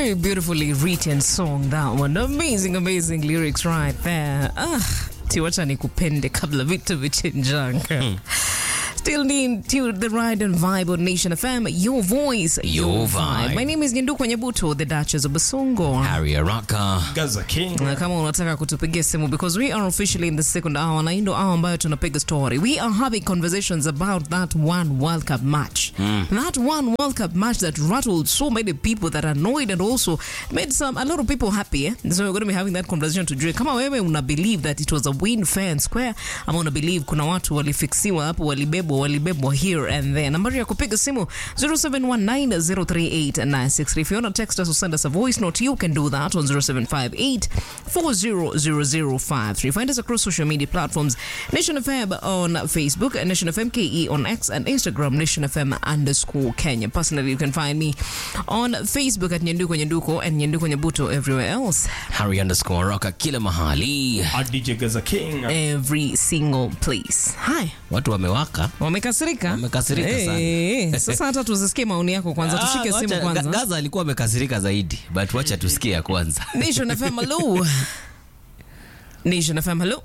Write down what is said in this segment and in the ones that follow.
Very beautifully written song that one. Amazing, amazing lyrics right there. Ah, tiwacha nikupende kabla vitu vichenjanga. Still need to the ride and vibe on Nation FM. Your voice, Your vibe. My name is Nyenduko Nyabuto, the Duchess of Basongo. Harry Araka. Gaza King. Na kama unataka kutupigia simu because we are officially in the second hour na hii ndo hour ambayo tunapiga story we are having conversations about that one world cup match that one world cup match that rattled so many people that annoyed and also made some a lot of people happy eh? so we're going to be having that conversation today kama wewe una believe that it was a win fair and square ama una believe kuna watu walifiksiwa hapo walibebwa walibebwa here and there nambari ya kupiga simu 0719038963 if you want to text us or send us a voice note you can do that on 0758 400053 find us across social media platforms Nation FM on Facebook Nation FM KE on X and Instagram Nation FM underscore Kenya personally you can find me on Facebook at Nyenduko Nyenduko and Nyenduko Nyabuto everywhere else Harry underscore Araka kila mahali. At DJ Gaza King. every single place hi Watu wamewaka. wamekasirika Wamekasirika sana. Eh, sasa hata tuzisikie maoni yako kwanza tushike Ah, simu wacha- kwanza Ga- Gaza alikuwa amekasirika zaidi but wacha tusikie ya kwanza. Nation FM hello Nation FM hello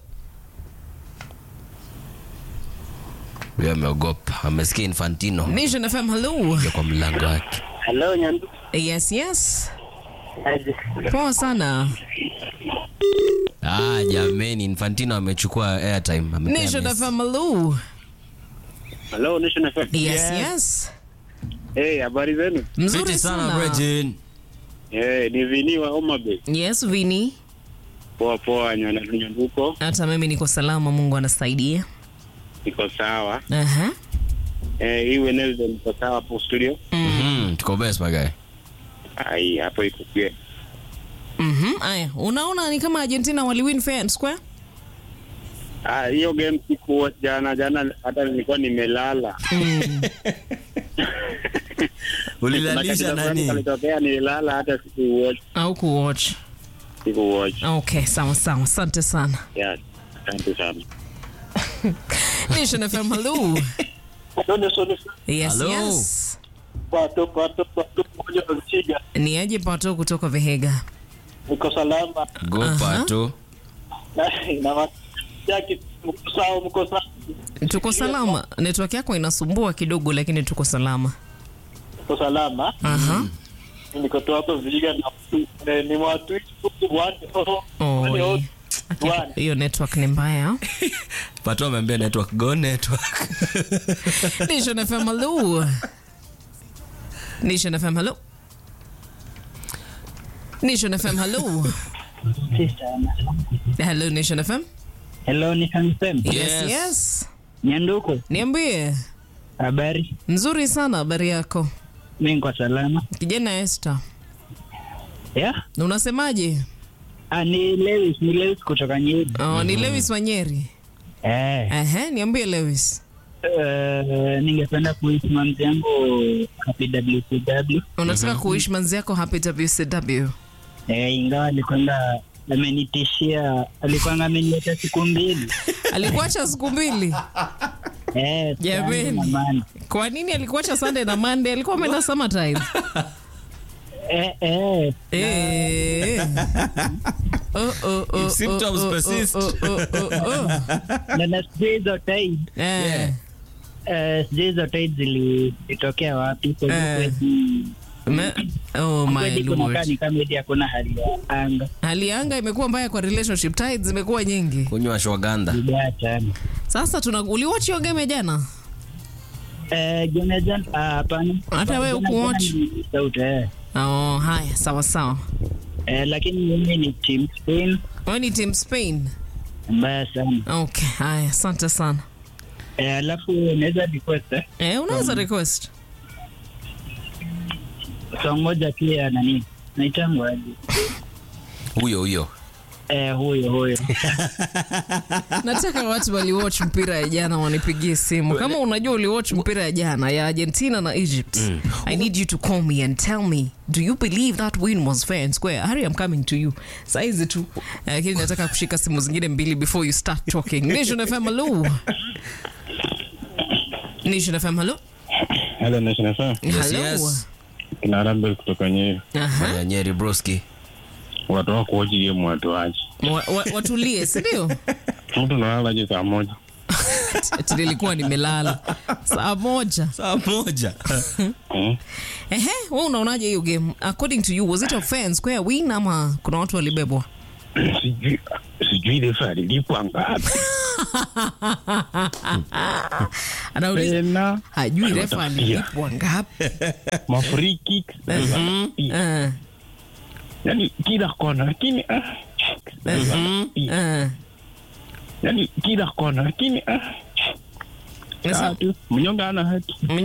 Huyo ameogopa. Amesikia Infantino Nation FM hello ya kwa mlango wake. Hello, Nyandu. yes yes Aje. poa sana Ah, jameni Infantino amechukua airtime. amepea Nation Messi. FM hello Hello, Nation FM. yes yes Hey, habari zenu? mzuri Fiti sana sana Bridget. Eh, ni Vini wa Homa Bay. yes Vini Poa poa, Nyana Nyanduko. hata mimi niko salama mungu anasaidia Niko sawa. Aha. Eh, hii Wednesday niko sawa hapo studio. Mhm, tuko best my guy. Ai, hapo iko pia. Mhm. aya unaona ni kama argentina waliwin fair and square Ah, hiyo game siku jana jana hata nilikuwa nimelala. Ulilalisha nani? Kalitokea nilala hata siku watch, au kuwatch siku watch. okay sawa sawa asante sana Yeah. Asante sana. Nation FM hello Ndio ndio yes Hello. yes pato pato pato moja wazichiga. ni aje pato kutoka vihega Niko salama. Gopa tu. Na watu yake mko sawa, mko sawa. tuko salama network yako inasumbua kidogo lakini tuko salama Niko salama. Aha. niko tu hapo Vihiga na na- ni watu one Oh, one yeah. one. Okay, hiyo network ni mbaya Pato ameambia network go network. Nation FM hello Nation FM hello Nation FM hello hello Nation FM Hello, ni Sam. yes Yes. yes Nyanduko, niambie habari? nzuri sana habari yako Mimi niko salama. kijana Esther Yeah? unasemaje Ah, ni Lewis, ni Lewis kutoka Nyeri. oh, ni Lewis Wanyeri Eh, Ehe, niambie Lewis eh, ningependa kuishi mamzi yangu happy WCW. unataka kuishi manzi yako happy WCW Eh, ingawa alikwenda amenitishia, alikuwa amenileta siku mbili. alikuacha siku mbili Eh, Jameni. Sunday na Monday. kwa nini alikuacha Sunday na Monday alikuwa ameenda summertime Eh, eh. Eh. Oh, oh, oh, If symptoms oh, oh, persist. oh, oh, oh, oh. Na na sijui hizo tide, Eh. eh, sijui hizo tide zilitokea wapi. Kwa hivyo Eh. kweli- Me- oh my kweli kunakaa lord ni kama eti hakuna hali ya anga. hali ya anga imekuwa mbaya kwa relationship tides zimekuwa nyingi Kunywa shwaganda. Vibaya sana. sasa tuna uliwatch hiyo game ya jana Eh, Jana Jana, ah, hapana. Hata wewe Jana hukuwatch? Jana ni sauti, eh. oh haya sawa sawa Eh, lakini mimi ni team Spain wewe ni team Spain mbaya sana. okay haya asante sana Eh, alafu naweza request eh, eh unaweza request song moja pia nani naitangwa aje? Huyo huyo. Eh, huyo huyo. nataka watu waliwatch mpira ya jana wanipigie simu kama unajua uliwatch mpira ya jana ya argentina na egypt i need you to call me and tell me do you believe that win was fair and square harry i'm coming to you saizi tu lakini nataka kushika simu zingine mbili before you start talking nation fm hello nation fm hello Hello, Nation FM. Yes, hello yes. Kinarabel kutoka Nyeri. Aha. Fanya Nyeri broski. Watu wa kuoji game watu waje. Wa- wa- watulie sindio Mtu nalalaje saa moja? ati nilikuwa nimelala saa moja Saa moja. Mm. ehe we unaonaje hiyo game according to you was it a fair and square win ama kuna watu walibebwa Sijui sijui refa alilipwa ngapi. anauliza Tena hajui refa Watafutia. alilipwa ngapi ma free kick. Eh, Yaani kila kona lakini ah. eh. Yaani kila kona lakini ah. Sasa, Tatu. Mnyonge ana haki.